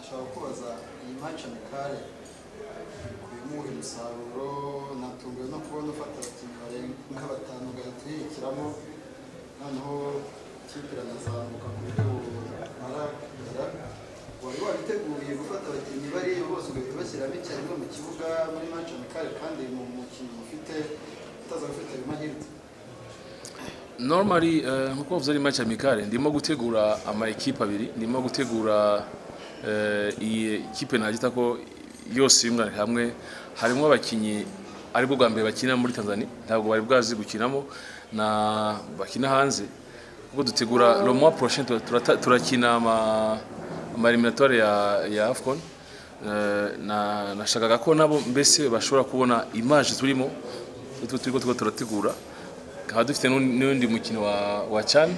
ashaka koza iyi maca mikare kuyimuha umusaruro natunguwe no kubona ufata abakinnyi barenga nka batanu ugahita uyishyiramo noneho ikipe iranazamuka ku buryo bumara kugera wari wariteguye gufata abakinnyi bariya bose ugahita ubashyiramo icyarimwe mu kibuga muri maca mikare kandi ni umukinnyi ufite utazaba ufite ayo mahirwe normally eh, nkuko bavuze ari match amicale ndimo gutegura ama equipe abiri ndimo gutegura eh, iyi equipe nagita ko yose yunganira hamwe harimo abakinnyi aribwo bwa mbere bakina muri Tanzania ntabwo bari bwazi gukinamo na bakina hanze ubwo dutegura le mois prochain tura- turata- turakina ama ama eliminatoire ya ya AFCON Eh, na nashakaga ko nabo mbese bashobora kubona image turimo tu- turiko turiko turategura tukaba dufite n'undi- n'undi mukino wa, wa can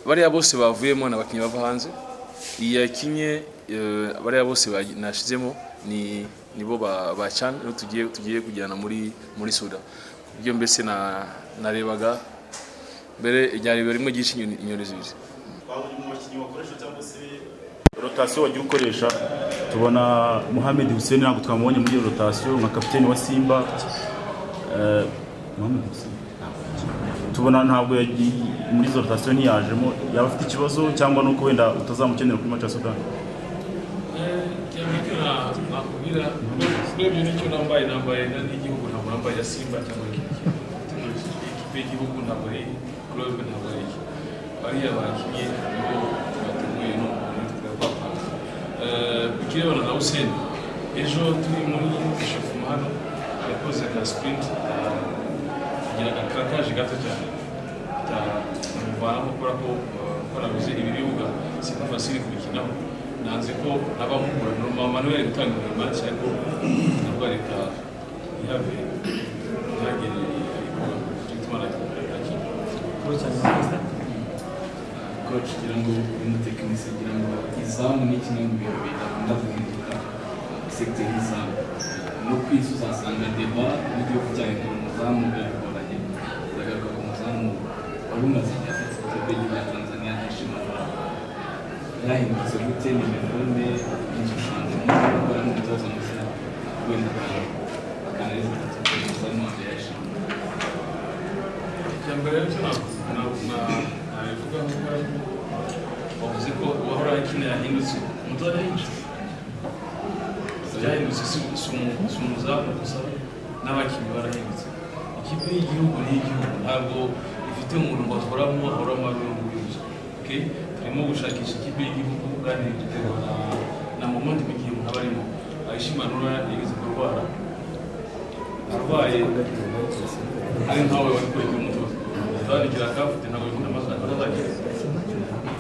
bariya bose bavuyemo ni abakinnyi bava hanze iyi yakinye eh, bariya bose bagi- nashyizemo ni nibo ba, ba can nibo tugiye tugiye kujyana muri muri suda ibyo mbese na- narebaga mbere iryarebe rimwe ryishe inyoni inyoni zibiri waba uri mu bakinnyi wakoresha cyangwa se rotasiyo wagiye ukoresha tubona muhammed hussein ntabwo twamubonye muri iyo rotasiyo nka kapiteni wa simba Eh, Mohamed Hussein? tubona ntabwo yagiye muri izo rotasiyo ntiyajemo yaba afite ikibazo cyangwa nuko wenda utazamukenera kuri mace ya sudani cyangwa nakubwira urebye n'icyo nambaye nambaye na n'igihugu ntabwo nambaye ya simba cyangwa ikipe y'igihugu ntabwo ari kurobe ntabwo ari iki bariya bakinnye nibo bateguye n'umuntu twapapa ku kirebana na useni ejo turi muri ishofuma hano yakoze ka sprint agira agakakaje gato cyane amuvanaho kubera ko eh, ko nabuze ibi bibuga si nk'abasiri kubikinaho nanze ko abamugura normal manuel gutanga imanza ariko nabwo leta ntihabe ntihagere ibikorwa bituma nakigira koci kugira ngo umutekinisi kugira ngo izamu ni kimwe mu bintu bidakunda guhinduka segiteri y'izamu no ku isi uzasanga deba n'igihugu cyane ngo umuzamu biragoranye biragaruka ku muzamu wari umaze igihe afite ikipe y'igihugu ya tanzania yashimanura yahindutse gute ni imifunde n'igishushanyo gukora n'umutoza mushya wenda akanareza atatu umuzamu wanjye yashimanura icyambere cyo nabivuga nkuko wavuze ko uwahora akina yahindutse umutoza yinjiye byahindutse si- si umu- si umuzamu gusa n'abakinnyi barahindutse ikipe y'igihugu ni iy'igihugu ntabwo ifite umuntu bahoramo ahoramo ari we nguriye okay? turimo gushakisha ikipe y'igihugu kandi biterwa na na momenti mu gihe umuntu aba arimo ayishimanura yigeze kurwara arwaye ari nkawe wari kureka umutoza utandikira akafite ntabwo bikunda amasaha atazagira